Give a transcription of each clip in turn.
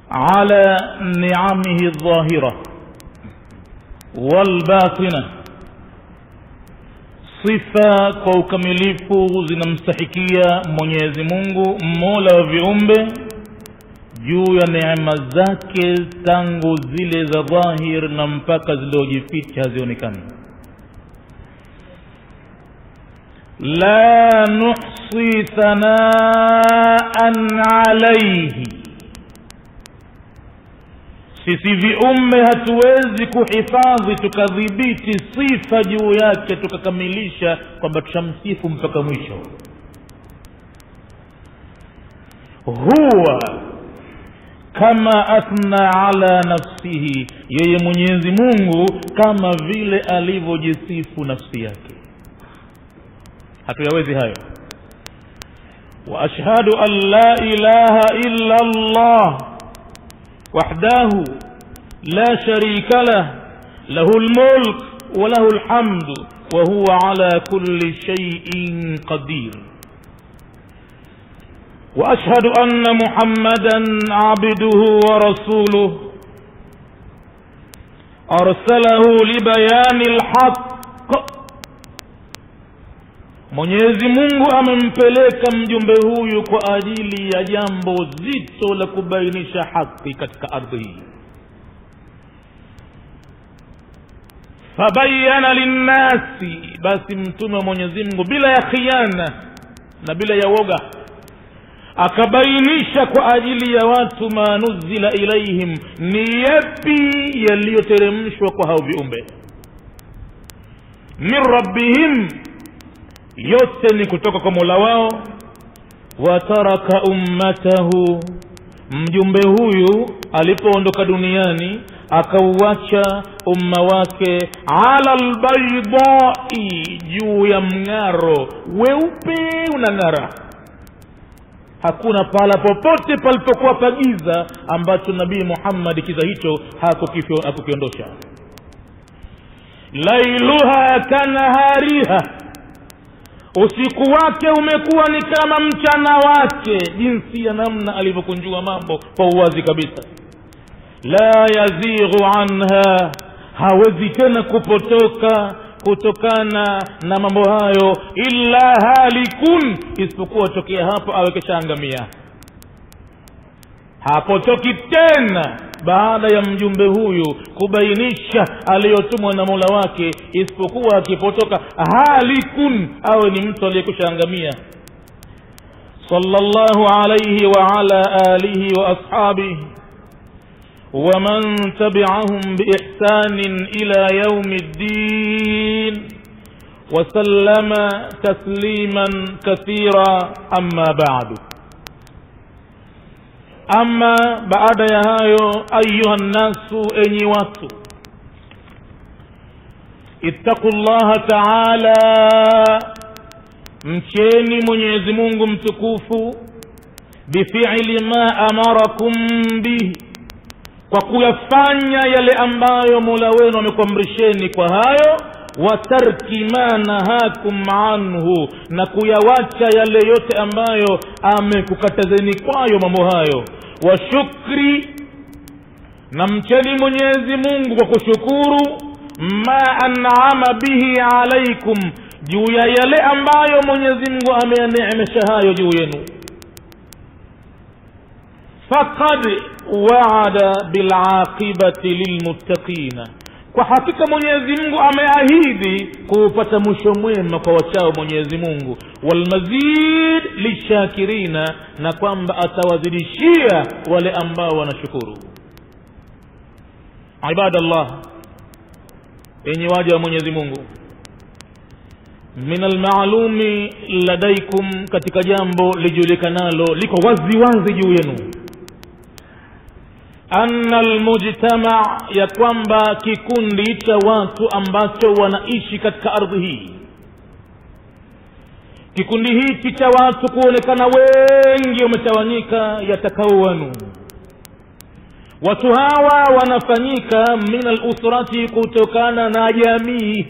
على نعمه الظاهرة والباطنة sifa kwa ukamilifu zinamstahikia mwenyezi mungu mola wa viumbe juu ya neema zake tangu zile za dhahir na mpaka ziliojificha hazionekani la nuhsi thanaan alaihi sisi viumbe hatuwezi kuhifadhi tukadhibiti sifa juu yake tukakamilisha kwamba tushamsifu mpaka mwisho huwa kama athna ala nafsihi yeye mwenyezi mungu kama vile alivyojisifu nafsi yake hatuyawezi hayo واشهد ان لا اله الا الله وحده لا شريك له له الملك وله الحمد وهو على كل شيء قدير واشهد ان محمدا عبده ورسوله ارسله لبيان الحق mwenyezi mungu amempeleka mjumbe huyu kwa ajili ya jambo zito la kubainisha haki katika ardhi hii fabayana linnasi basi mtume wa mwenyezi mungu bila ya khiana na bila ya woga akabainisha kwa ajili ya watu ma nuzila ilaihim ni yapi yaliyoteremshwa kwa hao viumbe min rabbihim yote ni kutoka kwa mola wao wataraka ummatahu mjumbe huyu alipoondoka duniani akauacha umma wake ala lbaidai juu ya mng'aro weupe unang'ara hakuna pahala popote palipokuwa pagiza ambacho nabii muhammadi kiza hicho hakukiondosha lailuha kanahariha usiku wake umekuwa ni kama mchana wake jinsi ya namna alivyokunjua mambo kwa uwazi kabisa la yazighu anha hawezi tena kupotoka kutokana na mambo hayo illa halikun isipokuwa tokea hapo awe keshaangamia hapotoki tena baada ya mjumbe huyu kubainisha aliyotumwa na mola wake isipokuwa akipotoka halikun awe ni mtu aliyekushaangamia sallallahu alayhi wa ala alihi wa ashabihi ومن تبعهم بإحسان إلى يوم الدين وسلم تسليما كثيرا أما بعد ama baada ya hayo ayuha nnasu enyi watu ittaqu llaha taala mcheni mwenyezi mungu mtukufu bifili ma amarakum bihi kwa kuyafanya yale ambayo mola wenu amekuamrisheni kwa hayo wa tarki ma nahakum anhu na kuyawacha yale yote ambayo amekukatazeni kwayo mambo hayo wa shukri na mcheni mwenyezi mungu kwa kushukuru ma anama bihi alaikum juu ya yale ambayo mwenyezi mungu ameyaneemesha hayo juu yenu faqad waada bilaqibati lilmuttaqina kwa hakika mwenyezi mungu ameahidi kuupata mwisho mwema kwa wachao mwenyezi mungu walmazid lishakirina na kwamba atawazidishia wale ambao wanashukuru ibadallah yenye waja wa mwenyezi mungu min almaalumi ladaikum katika jambo lijulikanalo liko wazi wazi juu yenu anna almujtama ya kwamba kikundi cha watu ambacho wanaishi katika ardhi hii kikundi hiki cha watu kuonekana wengi wametawanyika yatakawanu watu hawa wanafanyika min alusrati kutokana na jamii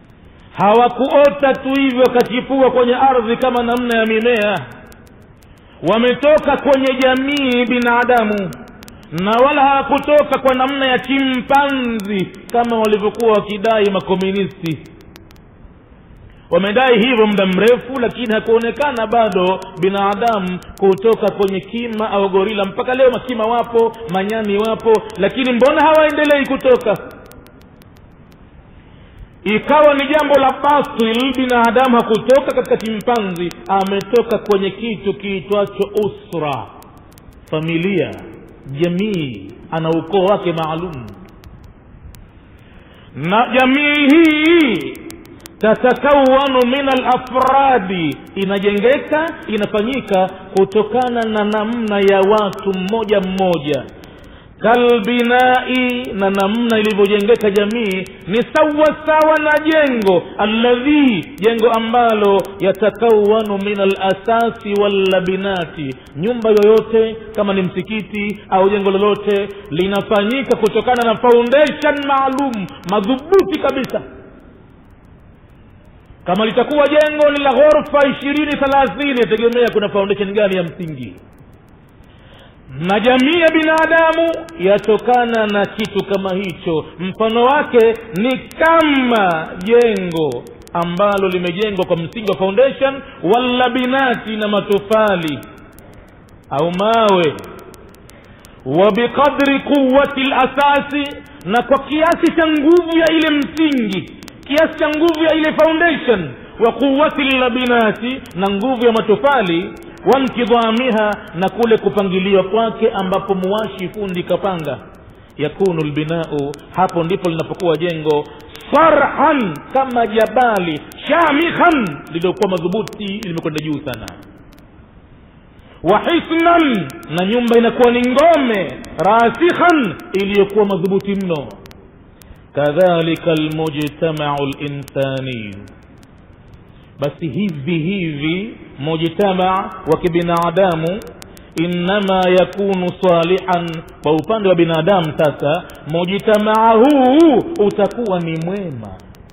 hawakuota tu hivyo wakachipua kwenye ardhi kama namna ya mimea wametoka kwenye jamii binadamu na wala hawakutoka kwa namna ya chimpanzi kama walivyokuwa wakidai makomunisti wamedai hivyo muda mrefu lakini hakuonekana bado binadamu kutoka kwenye kima au gorila mpaka leo makima wapo manyani wapo lakini mbona hawaendelei kutoka ikawa ni jambo la batil binadamu hakutoka katika chimpanzi ametoka kwenye kitu kiitwacho usra familia jamii ana ukoo wake maalum na jamii hii tatakawanu min alafradi inajengeka inafanyika kutokana na namna ya watu mmoja mmoja kalbinai na namna ilivyojengeka jamii ni sawa sawa na jengo alladhi jengo ambalo yatakawanu min alasasi wallabinati nyumba yoyote kama ni msikiti au jengo lolote linafanyika kutokana na foundation maalum madhubuti kabisa kama litakuwa jengo ni la ghorofa ishirini thelathini yategemea kuna foundation gani ya msingi na jamii ya binadamu yatokana na kitu kama hicho mfano wake ni kama jengo ambalo limejengwa kwa msingi wa foundation wala binati na matofali au mawe wa biqadri quwati lasasi na kwa kiasi cha nguvu ya ile msingi kiasi cha nguvu ya ile foundation wa quwati labinati na nguvu ya matofali wankidhamiha na kule kupangiliwa kwake ambapo muwashi fundi kapanga yakunu lbinau hapo ndipo linapokuwa jengo sarhan kama jabali shamikhan lililokuwa madhubuti limekwenda juu sana wa hisnan na nyumba inakuwa ni ngome rasikhan iliyokuwa madhubuti mno kadhalika almujtamau linsani basi hivi hivi mujtamaa wa kibinadamu innama yakunu salihan kwa upande wa binadamu sasa mujtamaa huu utakuwa ni mwema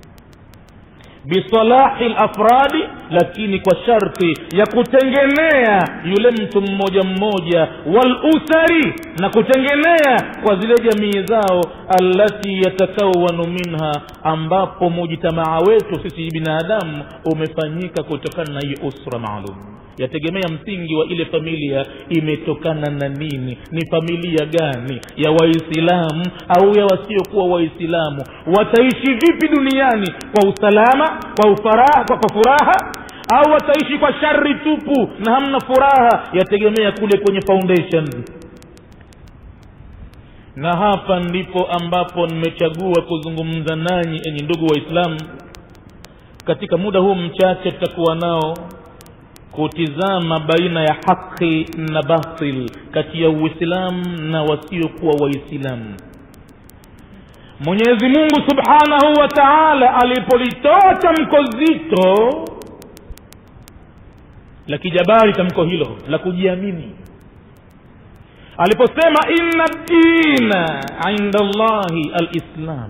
bisalahi lafradi lakini kwa sharti ya kutengenea yule mtu mmoja mmoja walusari na kutengenea kwa zile jamii zao allati yatakawanu minha ambapo mujtamaa wetu sisi binadamu umefanyika kutokana na hii usra maalum yategemea msingi wa ile familia imetokana na nini ni familia gani ya waislamu au ya wasiokuwa waislamu wataishi vipi duniani kwa usalama kwa, ufaraha, kwa, kwa furaha au wataishi kwa shari tupu na hamna furaha yategemea kule kwenye foundation na hapa ndipo ambapo nimechagua kuzungumza nanyi enyi ndugu waislamu katika muda huu mchache tutakuwa nao kutizama baina ya haki na batil kati ya uislamu na wasiokuwa waislamu mwenyezi mungu subhanahu wa taala alipolitoa tamko zito la kijabari tamko hilo la kujiamini aliposema inna dina inda llahi alislam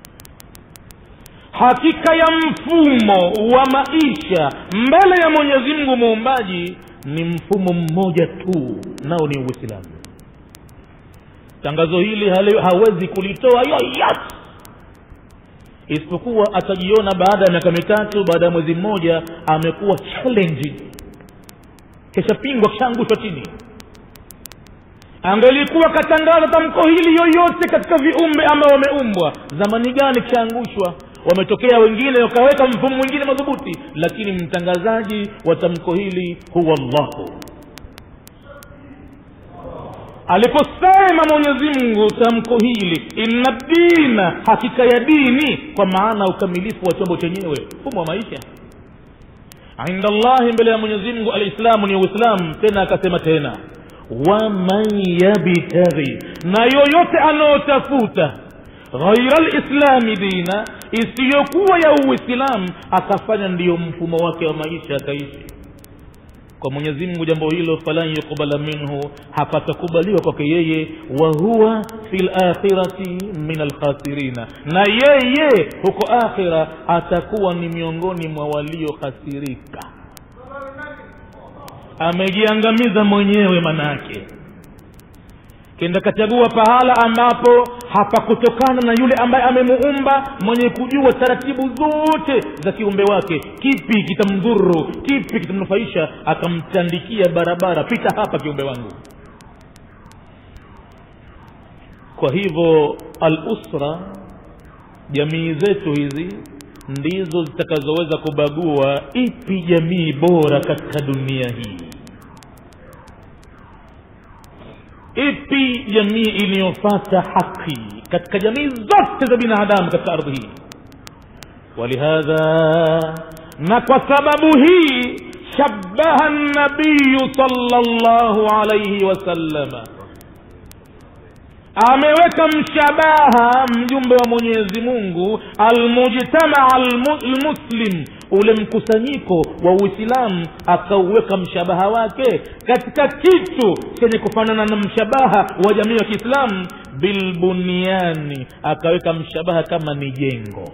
hakika ya mfumo wa maisha mbele ya mwenyezi mungu muumbaji ni mfumo mmoja tu nao ni uislamu tangazo hili hale, hawezi kulitoa yoyote isipokuwa atajiona baada ya miaka mitatu baada ya mwezi mmoja amekuwa challenging keshapingwa kishaangushwa chini angelikuwa katangaza tamko hili yoyote katika viumbe ambao wameumbwa zamani gani kishaangushwa wametokea wengine wakaweka mfumo mwingine madhubuti lakini mtangazaji wa tamko hili huwa llahu aliposema mwenyezi mungu tamko hili inna dina hakika ya dini kwa maana ukamilifu wa chombo chenyewe mfumo wa maisha inda llahi mbele ya mwenyezi mungu alislamu ni uislamu tena akasema tena waman yabtaghi na yoyote anayotafuta ghaira lislami dina isiyokuwa ya uislamu akafanya ndiyo mfumo wake wa maisha akaishi kwa mwenyezi mungu jambo hilo falan yuqbala minhu hapatakubaliwa kwake yeye wa huwa fi lakhirati min alkhasirina na yeye huko akhira atakuwa ni miongoni mwa waliokhasirika amejiangamiza mwenyewe manake kenda kachagua pahala ambapo hapakutokana na yule ambaye amemuumba mwenye kujua taratibu zote za kiumbe wake kipi kitamdhuru kipi kitamnufaisha akamtandikia barabara pita hapa kiumbe wangu kwa hivyo alusra jamii zetu hizi ndizo zitakazoweza kubagua ipi jamii bora katika dunia hii ipi jamii iliyofata haki katika jamii zote za binadamu katika ardhi hii walihadha na kwa sababu hii shabaha nabiyu salllahu alaihi wasallama ameweka mshabaha mjumbe wa mwenyezi mungu almujtamaa almuslim ule mkusanyiko wa uislamu akauweka mshabaha wake katika kitu chenye kufanana na mshabaha wa jamii ya kiislamu bilbunyani akaweka mshabaha kama ni jengo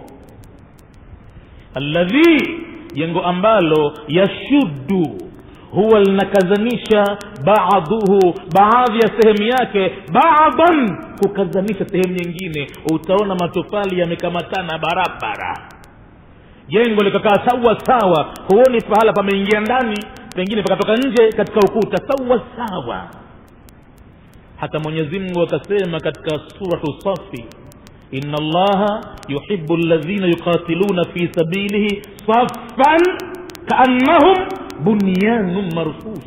alladhi jengo ambalo yashuddu huwa linakazanisha baadhuhu baadhi ya sehemu yake baadhan kukazanisha sehemu nyingine utaona matofali yamekamatana barabara jengo likakaa sawa sawa huoni pahala pameingia ndani pengine pakatoka nje katika ukuta sawa sawa hata mwenyezi mungu akasema katika suratu safi ina allaha yuhibu ladhina yuqatiluna fi sabilihi saffan kaannahum bunyanun marsus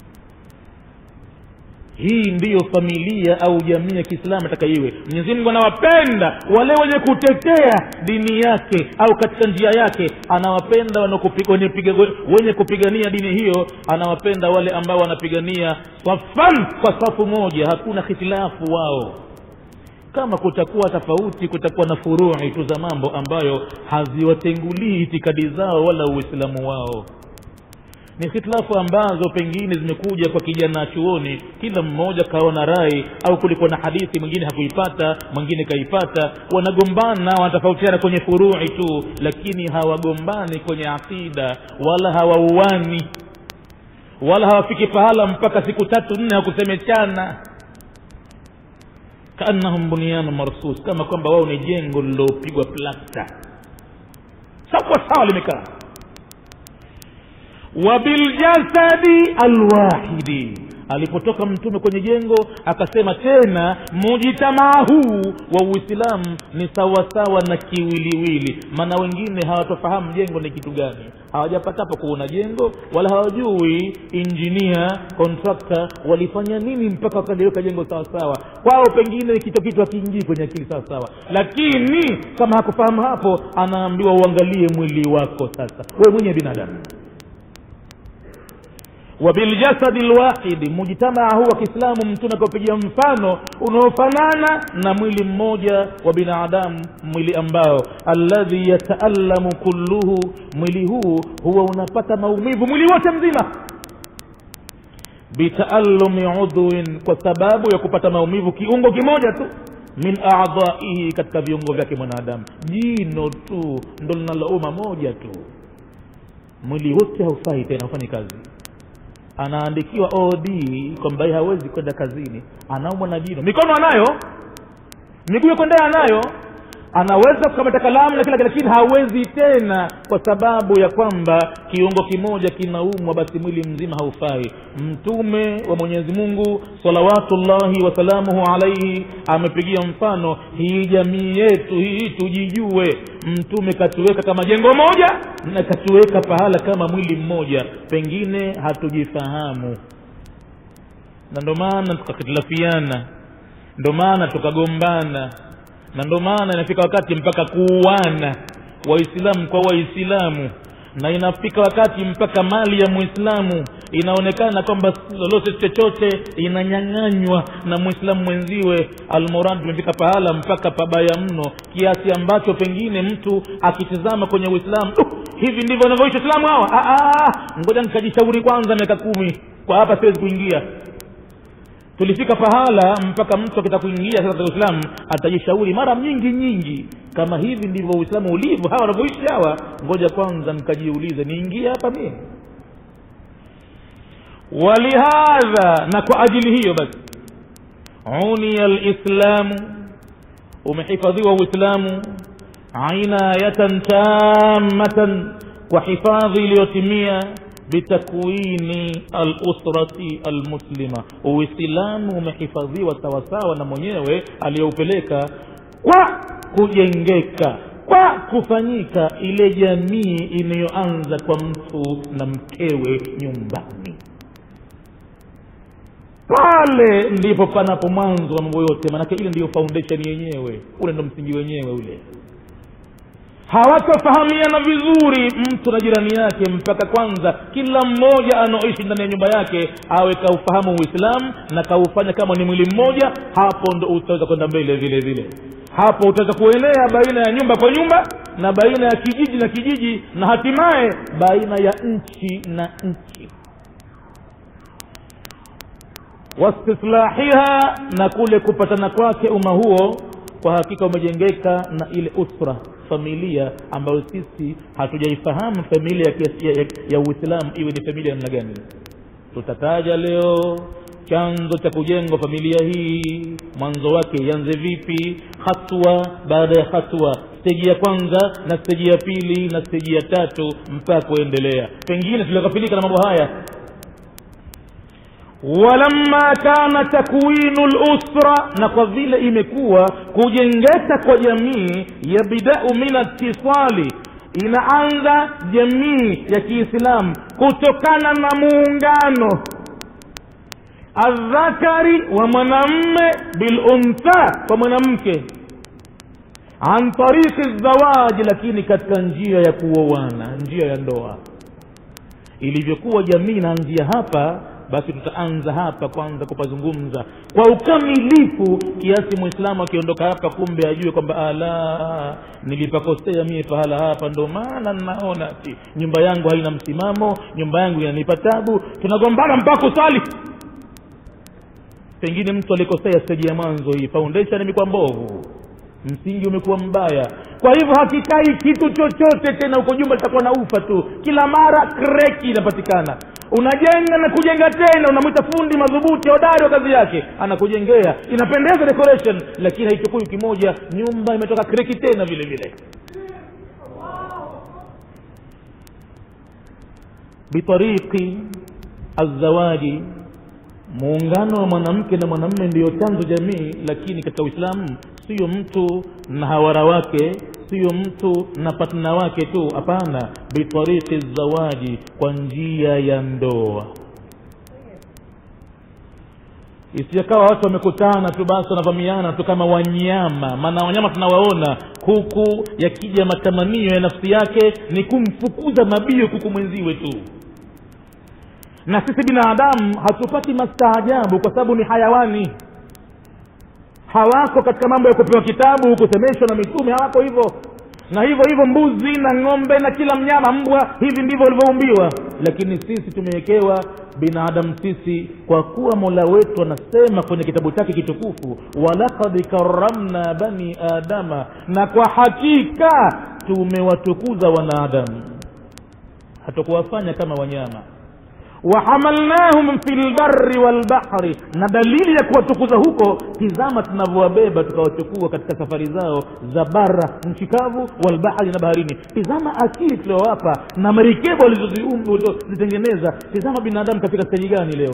hii ndiyo familia au jamii ya kiislamu ataka iwe mwenyezi mungu anawapenda wale wenye kutetea dini yake au katika njia yake anawapenda wenye, piga, wenye kupigania dini hiyo anawapenda wale ambao wanapigania safan kwa safu moja hakuna hitilafu wao kama kutakuwa tofauti kutakuwa na furui tu za mambo ambayo haziwatengulii itikadi zao wala uislamu wao ni hitilafu ambazo pengine zimekuja kwa kijana chuoni kila mmoja kaona rai au kulikuwa na hadithi mwingine hakuipata mwingine kaipata wanagombana wanatofautiana kwenye furui tu lakini hawagombani kwenye aqida wala hawauani wala hawafiki pahala mpaka siku tatu nne hakusemechana kaannahum bunyanu marsus kama kwamba wao ni jengo lililopigwa plasta sawa sawa limekaa wabiljasadi alwahidi alipotoka mtume kwenye jengo akasema tena mujitamaa huu wa uislamu ni sawasawa na kiwiliwili maana wengine hawatofahamu jengo ni kitu gani hawajapatapo kuona jengo wala hawajui injinia kontrakta walifanya nini mpaka wakaliweka jengo sawasawa kwao pengine kitu kitu hakiingii kwenye akili sawasawa lakini kama hakufahamu hapo anaambiwa uangalie mwili wako sasa we mwenye binadamu wabiljasadi lwahidi mujtamaa huu wa kiislamu mtume akaupigia mfano unaofanana na mwili mmoja wa binadamu mwili ambao alladhi yataalamu kulluhu mwili huu huwa unapata maumivu mwili wote mzima bitaalumi udhuin kwa sababu ya kupata maumivu kiungo kimoja tu min adhaihi katika viungo vyake mwanadamu jino tu ndo linalouma moja tu mwili wote haufai tena haufanyi kazi anaandikiwa od kwamba yeye hawezi kwenda kazini anaumwa na jino mikono anayo miguu ya kwendea anayo anaweza kukamata kalamu na kila kitu lakini hawezi tena kwa sababu ya kwamba kiungo kimoja kinaumwa basi mwili mzima haufai mtume wa mwenyezi mungu salawatullahi wasalamuhu alaihi amepigia mfano hii jamii yetu hii tujijue mtume katuweka kama jengo moja na katuweka pahala kama mwili mmoja pengine hatujifahamu na ndo maana tukahitilafiana ndo maana tukagombana na ndo maana inafika wakati mpaka kuuana waislamu kwa waislamu na inafika wakati mpaka mali ya mwislamu inaonekana kwamba lolote chochote inanyang'anywa na mwislamu mwenziwe almurad tumefika pahala mpaka pabaya mno kiasi ambacho pengine mtu akitizama kwenye uislamu uh, hivi ndivyo wanavyoishi waislamu hawa ngoja nikajishauri kwanza miaka kumi kwa hapa siwezi kuingia tulifika pahala mpaka mtu akitaka kuingia sasa katika uislamu atajishauri mara nyingi nyingi kama hivi ndivyo uislamu ulivyo hawa wanavyoishi hawa ngoja kwanza nikajiulize niingie hapa mie walihadha na kwa ajili hiyo basi uniya lislamu umehifadhiwa uislamu inayatan tammatan kwa hifadhi iliyotimia bitakwini alusrati almuslima uislamu umehifadhiwa sawasawa na mwenyewe aliyoupeleka kwa kujengeka kwa kufanyika ile jamii inayoanza kwa mtu na mkewe nyumbani pale ndipo panapo mwanzo wa mambo yote maanake ile ndiyo foundation yenyewe ule ndo msingi wenyewe ule hawatafahamiana vizuri mtu na jirani yake mpaka kwanza kila mmoja anaoishi ndani ya nyumba yake awe kaufahamu uislamu na kaufanya kama ni mwili mmoja hapo ndo utaweza kwenda mbele vile vile hapo utaweza kuenea baina ya nyumba kwa nyumba na baina ya kijiji na kijiji na hatimaye baina ya nchi na nchi wastislahiha na kule kupatana kwake umma huo kwa hakika umejengeka na ile usra familia ambayo sisi hatujaifahamu familia ya, ya, ya, ya uislamu iwe ni familia namna gani tutataja leo chanzo cha kujengwa familia hii mwanzo wake ianze vipi hatua baada ya hatua steji ya kwanza na steji ya pili na steji ya tatu mpaka kuendelea pengine tuliokafilika na mambo haya walamma kana takwinu lusra na kwa vile imekuwa kujengeka kwa jamii yabdau min atisali inaanza jamii ya kiislamu kutokana na muungano aldhakari wa mwanamme biluntha kwa mwanamke an tariqi zawaji lakini katika njia ya kuoana njia ya ndoa ilivyokuwa jamii inaanzia hapa basi tutaanza hapa kwanza kupazungumza kwa ukamilifu kiasi mwislamu akiondoka hapa kumbe ajue kwamba ala nilipakosea mie pahala hapa ndo maana naona ati nyumba yangu haina msimamo nyumba yangu inanipa tabu tunagombana mpaka usali pengine mtu alikosea steji ya mwanzo hii foundation imekuwa mbovu msingi umekuwa mbaya kwa hivyo hakikai kitu chochote tena huko jumba litakuwa na ufa tu kila mara kreki inapatikana unajenga na kujenga tena unamwita fundi madhubuti hodari wa kazi yake anakujengea inapendeza decoration lakini haichukui wiki moja nyumba imetoka kreki tena vile vile bitariki azawaji muungano wa mwanamke na mwanamme ndiyo chanzo jamii lakini katika uislamu sio mtu na hawara wake sio mtu na patna wake tu hapana bitariki zawaji kwa njia ya ndoa isijakawa watu wamekutana tu basi wanavamiana tu kama wanyama maana wanyama tunawaona huku yakija matamanio ya nafsi yake ni kumfukuza mabio kuku mwenziwe tu na sisi binadamu hatupati mastaajabu kwa sababu ni hayawani hawako katika mambo ya kupewa kitabu kusemeshwa na mitume hawako hivyo na hivyo hivyo mbuzi na ng'ombe na kila mnyama mbwa hivi ndivyo walivyoumbiwa lakini sisi tumewekewa binadamu sisi kwa kuwa mola wetu anasema kwenye kitabu chake kitukufu walakad karamna bani adama na kwa hakika tumewatukuza wanadamu hatukuwafanya kama wanyama wahamalnahum fi lbari walbahri na dalili ya kuwatukuza huko tizama tunavyowabeba tukawachukua katika safari zao za bara nchi kavu walbahri na baharini tizama akili tuliowapa na marikebu walizozitengeneza tizama binadamu katika steji gani leo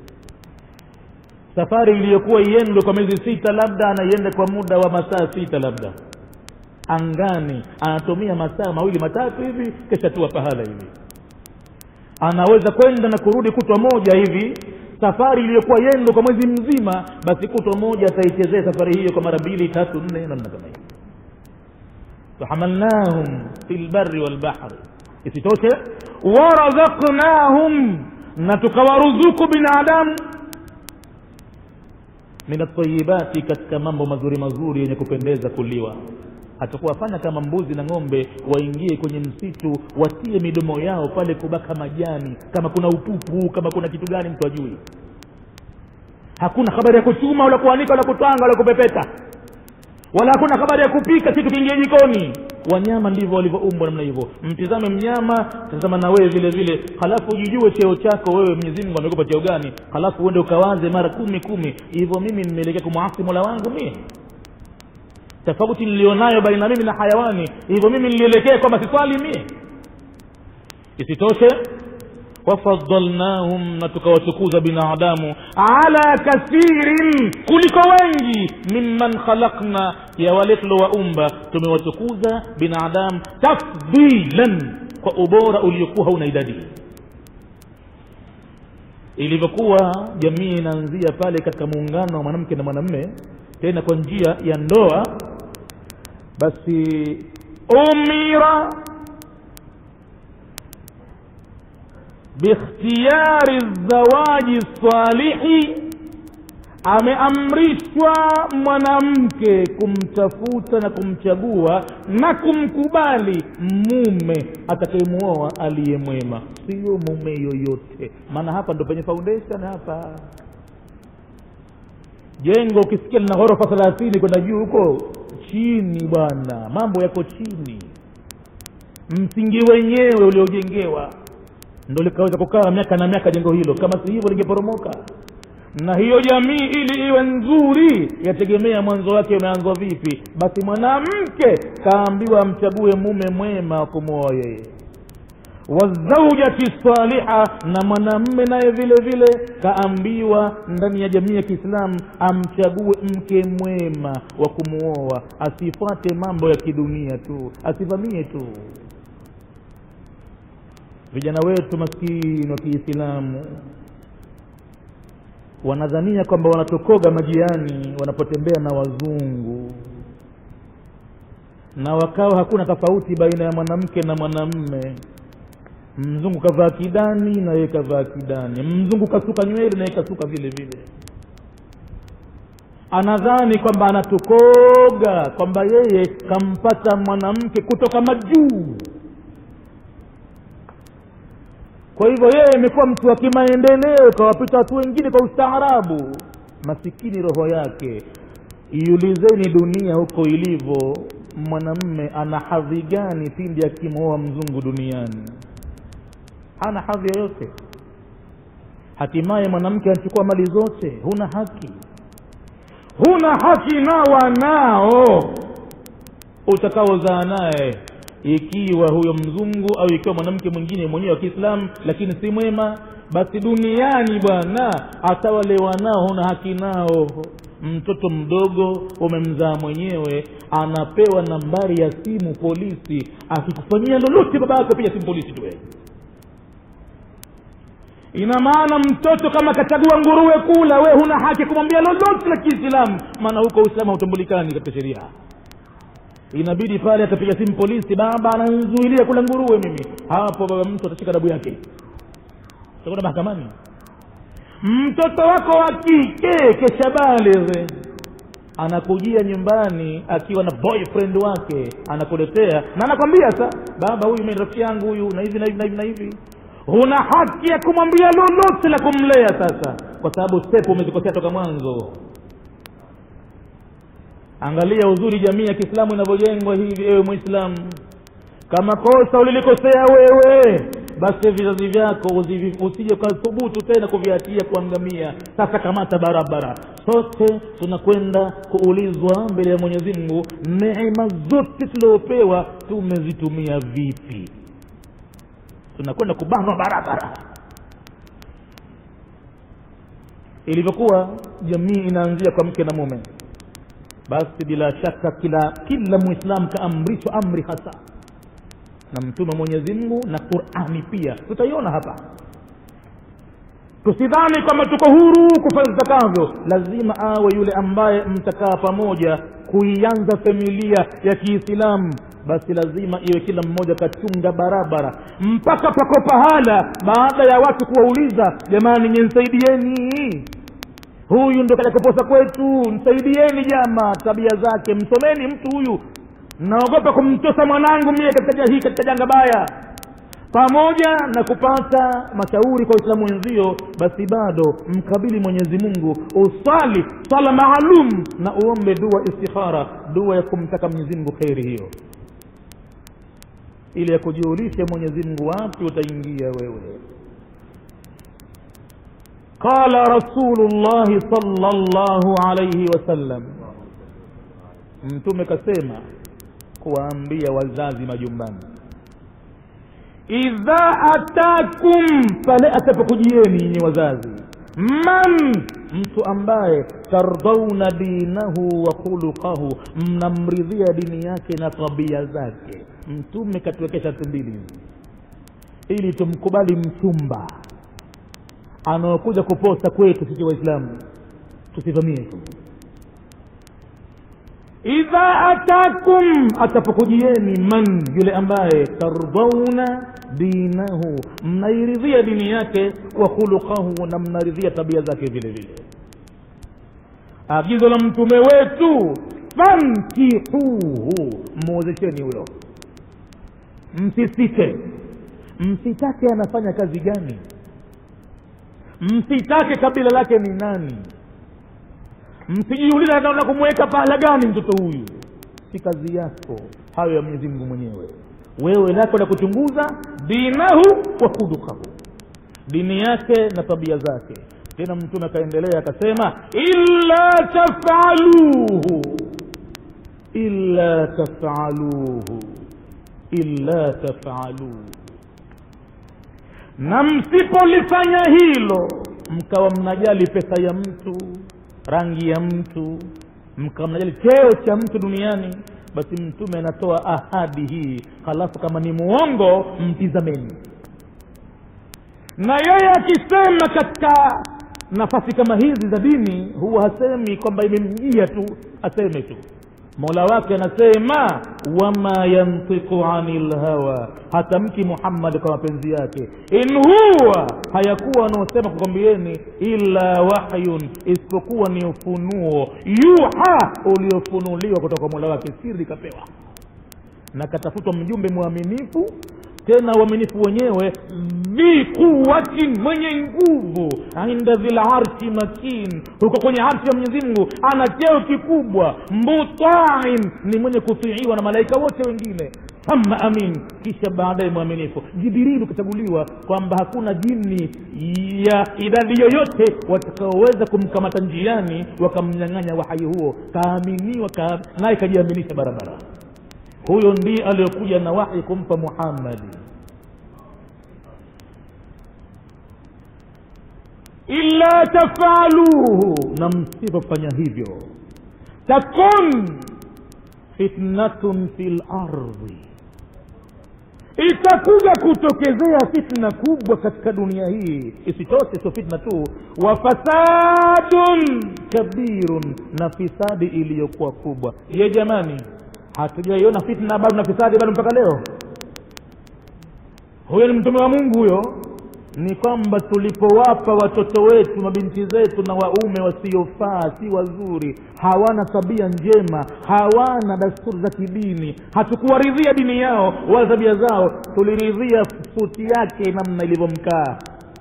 safari iliyokuwa iendwe kwa miezi sita labda anaienda kwa muda wa masaa sita labda angani anatumia masaa mawili matatu hivi keshatua pahala hivi anaweza kwenda na kurudi kutwa moja hivi safari iliyokuwa yendo kwa mwezi mzima basi kutwa moja ataichezea safari hiyo kwa mara mbili tatu nne namna kama hiyo fahamalnahum fi lbari walbahri isitoshe warazaknahum na tukawaruzuku binadamu min atayibati katika mambo mazuri mazuri yenye kupendeza kuliwa hatakuwafanya kama mbuzi na ng'ombe waingie kwenye msitu watie midomo yao pale kubaka majani kama kuna upupu kama kuna kitu gani mtu ajui hakuna habari ya kuchuma wala kuanika wala kutwanga wala kupepeta wala hakuna habari ya kupika kitu kiingie jikoni wanyama ndivyo walivyoumbwa namna hivyo mtizame mnyama tazama na wewe vile vile halafu ujijue cheo chako wewe mwenyezi mungu amekupa cheo gani halafu uende ukawaze mara kumi kumi hivyo mimi nimeelekea kumwasi mola wangu mie tofauti nilionayo baina mimi na hayawani hivyo mimi nilielekea kwamba siswali mie isitoshe wafadalnahum na tukawatukuza binadamu ala kathirin kuliko wengi mimman khalakna ya wale tulowaumba tumewatukuza binadamu tafdilan kwa ubora uliokuwa hauna idadi ilivyokuwa jamii inaanzia pale katika muungano wa mwanamke na mwanamme tena kwa njia ya ndoa basi umira bikhtiyari zawaji salihi ameamrishwa mwanamke kumtafuta na kumchagua na kumkubali mume atakayemuoa aliye mwema sio mume yoyote maana hapa ndo penye foundation hapa jengo ukisikia lina ghorofa thelathini kwenda juu huko chini bwana mambo yako chini msingi wenyewe uliojengewa ndo likaweza kukaa miaka na miaka jengo hilo kama si hivyo lingeporomoka na hiyo jamii ili iwe nzuri yategemea mwanzo wake umeanzwa vipi basi mwanamke kaambiwa amchague mume mwema wa kumwoa yeye wazaujati saliha na mwanamme naye vile vile kaambiwa ndani ya jamii ya kiislamu amchague mke mwema wa kumwoa asifuate mambo ya kidunia tu asivamie tu vijana wetu maskini wa kiislamu wanadhania kwamba wanatokoga majiani wanapotembea na wazungu na wakawa hakuna tofauti baina ya mwanamke na mwanamme mzungu kavaa kidani na yeye kavaa kidani mzungu kasuka nywele na yeye kasuka vile vile anadhani kwamba anatokoga kwamba yeye kampata mwanamke kutoka majuu kwa hivyo yeye imekuwa mtu wa kimaendeleo kawapita watu wengine kwa ustaarabu masikini roho yake iulizeni dunia huko ilivyo mwanamme ana hadhi gani pindi akimwoa mzungu duniani hana hadhi yoyote hatimaye mwanamke anachukua mali zote huna haki huna haki na wanao utakaozaa naye ikiwa huyo mzungu au ikiwa mwanamke mwingine mwenyewe wa kiislamu lakini si mwema basi duniani bwana hata wale wanao huna haki nao mtoto mdogo umemzaa mwenyewe anapewa nambari ya simu polisi akikufanyia lolote baba yako piga simu polisi tu ina maana mtoto kama kachagua nguruwe kula we huna haki kumwambia lolote la kiislamu maana huko uislamu hautambulikani katika sheria inabidi pale atapiga simu polisi baba ananzuilia kula nguruwe mimi hapo baba mtu atashika dabu yake utakwenda mahakamani mtoto wako wa kike keshabalighe anakujia nyumbani akiwa na boyfriend wake anakuletea na anakwambia sa baba huyu mimi rafiki yangu huyu na hivi na hivi na hivi na hivi huna haki ya kumwambia lolote la kumlea sasa kwa sababu step umezikosea toka mwanzo angalia uzuri jamii ya kiislamu inavyojengwa hivi ewe mwislamu kama kosa ulilikosea wewe basi vizazi vyako usije ukathubutu tena kuviatia kuangamia sasa kamata barabara sote tunakwenda kuulizwa mbele ya mwenyezi mungu neema zote tuliopewa tumezitumia vipi tunakwenda kubanwa barabara ilivyokuwa jamii inaanzia kwa mke na mume basi bila shaka kila kila mwislamu kaamrishwa amri hasa na mtume mwenyezi mungu na qurani pia tutaiona hapa tusidhani kwamba tuko huru kufanya zitakavyo lazima awe yule ambaye mtakaa pamoja kuianza familia ya kiislamu basi lazima iwe kila mmoja kachunga barabara mpaka pako pahala baada ya watu kuwauliza jamani nyenisaidieni huyu ndo kaja kuposa kwetu msaidieni jama tabia zake msomeni mtu huyu naogopa kumtosa mwanangu mie katika hii katika janga baya pamoja na kupata mashauri kwa waislamu wenzio basi bado mkabili mwenyezi mungu usali swala maalum na uombe dua istikhara dua ya kumtaka mwenyezi mungu kheri hiyo ili ya kujiulisha mwenyezi mungu wapi utaingia wewe qala rasulullahi salllahu alaihi wasallam mtume kasema kuwaambia wazazi majumbani idha atakum pale atapokujieni nyinyi wazazi man mtu ambaye tardauna dinahu wa khuluqahu mnamridhia dini yake na tabia zake mtume katuwekea sharti mbili hizi ili tumkubali mchumba anaokuja kuposta kwetu sisi waislamu tusivamie tu idha atakum atapokujieni man yule ambaye tardauna dinahu mnairidhia dini yake wa khuluqahu na mnaridhia tabia zake vile vile agizo la mtume wetu fankihuhu mwozesheni huyo msisite msitake anafanya kazi gani msitake kabila lake ni nani msijiuliza naona kumweka pahala gani mtoto huyu si kazi yako hayo ya mwenyezi mungu mwenyewe wewe lako la kuchunguza dinahu wa khuluqahu dini yake na tabia zake tena mtume akaendelea akasema illa tafaluhu illa tafaluhu illa tafaluhu na msipolifanya hilo mkawa mnajali pesa ya mtu rangi ya mtu mkawa mnajali cheo cha mtu duniani basi mtume anatoa ahadi hii halafu kama ni muongo mtizameni na yeye akisema katika nafasi kama hizi za dini huwa hasemi kwamba imemjia tu aseme tu mola wake anasema wama yantiku ani lhawa hatamki muhammadi kwa mapenzi yake in huwa hayakuwa anaosema kukwambieni illa wahyun isipokuwa ni ufunuo yuha uliofunuliwa kutoka kwa mola wake siri kapewa na katafutwa mjumbe mwaminifu tena uaminifu wenyewe dhi quwatin mwenye nguvu inda dhil arshi makin huko kwenye arshi ya mwenyezi mungu ana cheo kikubwa mutain ni mwenye kutiiwa na malaika wote wengine thumma amin kisha baadaye mwaminifu jibrilu kachaguliwa kwamba hakuna jini ya idadi yoyote watakaoweza kumkamata njiani wakamnyang'anya wahai huo kaaminiwa ka, naye kajiaminisha barabara huyo ndiye aliyokuja na wahi kumpa muhammadi illa tafaluhu na msipofanya hivyo takun fitnatun fi lardhi itakuja kutokezea fitna kubwa katika dunia hii isitoshe sio fitna tu wa fasadun kabirun na fisadi iliyokuwa kubwa ye jamani hatujaiona fitna bado na fisadi bado mpaka leo huyo ni mtume wa mungu huyo ni kwamba tulipowapa watoto wetu mabinti zetu na waume wasiofaa si wazuri hawana tabia njema hawana dasturi za kidini hatukuwaridhia dini yao wala tabia zao tuliridhia suti yake namna ilivyomkaa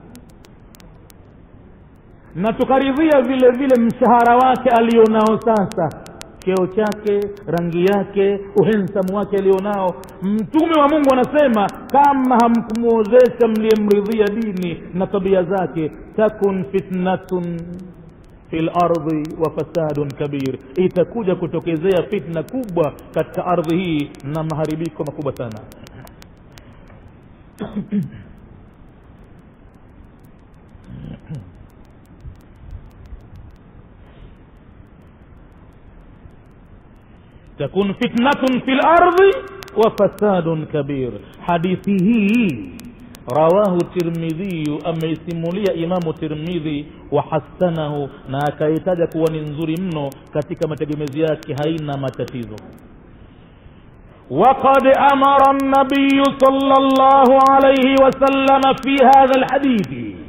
na tukaridhia vile vile mshahara wake alionao sasa cheo chake rangi yake uhensamu wake alionao mtume wa mungu anasema kama hamkumwozesha mliyemridhia dini na tabia zake takun fitnatun fi lardhi wa fasadun kabir itakuja kutokezea fitna kubwa katika ardhi hii na maharibiko makubwa sana takun fitnatun fi lardhi wa fasadun kabir hadithi hii rawahu tirmidhiyu ameisimulia imamu tirmidhi wa hasanahu na akaitaja kuwa ni nzuri mno katika mategemezi yake haina matatizo وقد أمر النبي صلى الله عليه وسلم في هذا الحديث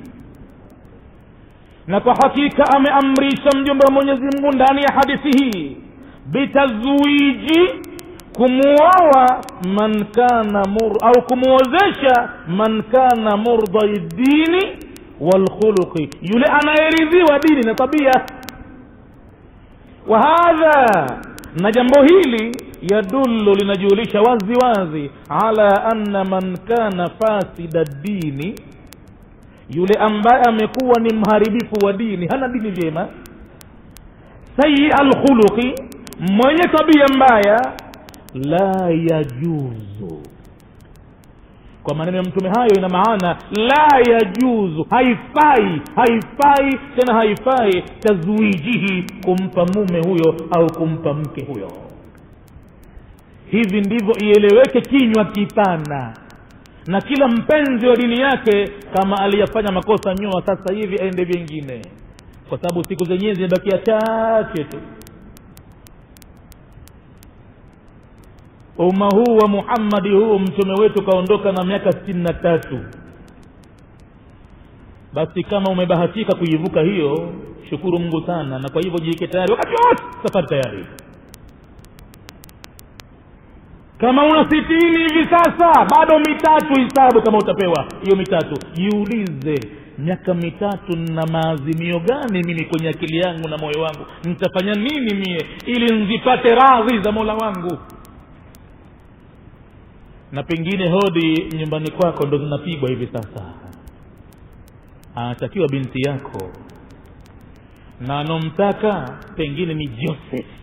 na kwa hakika ameamrisha mjumbe wa mwenyezi mungu ndani ya hadithi hii bitazwiji kumuoa man kana mur au kumuozesha man kana murdai dini walkhuluqi yule anayeridhiwa dini na tabia wa hadha na jambo hili yadullu linajulisha wazi wazi ala anna man kana fasida dini yule ambaye amekuwa ni mharibifu wa dini hana dini vyema sayi alkhuluqi mwenye tabia mbaya la yajuzu kwa maneno ya mtume hayo ina maana la yajuzu haifai haifai tena haifai tazwijihi kumpa mume huyo au kumpa mke huyo hivi ndivyo ieleweke kinywa kipana na kila mpenzi wa dini yake kama aliyafanya makosa nyuma sasa hivi aende vyengine kwa sababu siku zenyewe zimebakia chache tu umma huu wa muhammadi huu mtume wetu kaondoka na miaka sitini na tatu basi kama umebahatika kuivuka hiyo shukuru mungu sana na kwa hivyo jiweke tayari wakati wote safari tayari kama una sitini hivi sasa bado mitatu hisabu kama utapewa hiyo mitatu jiulize miaka mitatu na maazimio gani mimi kwenye akili yangu na moyo wangu nitafanya nini mie ili nzipate radhi za mola wangu na pengine hodi nyumbani kwako ndo zinapigwa hivi sasa anatakiwa binti yako na anomtaka pengine ni joseph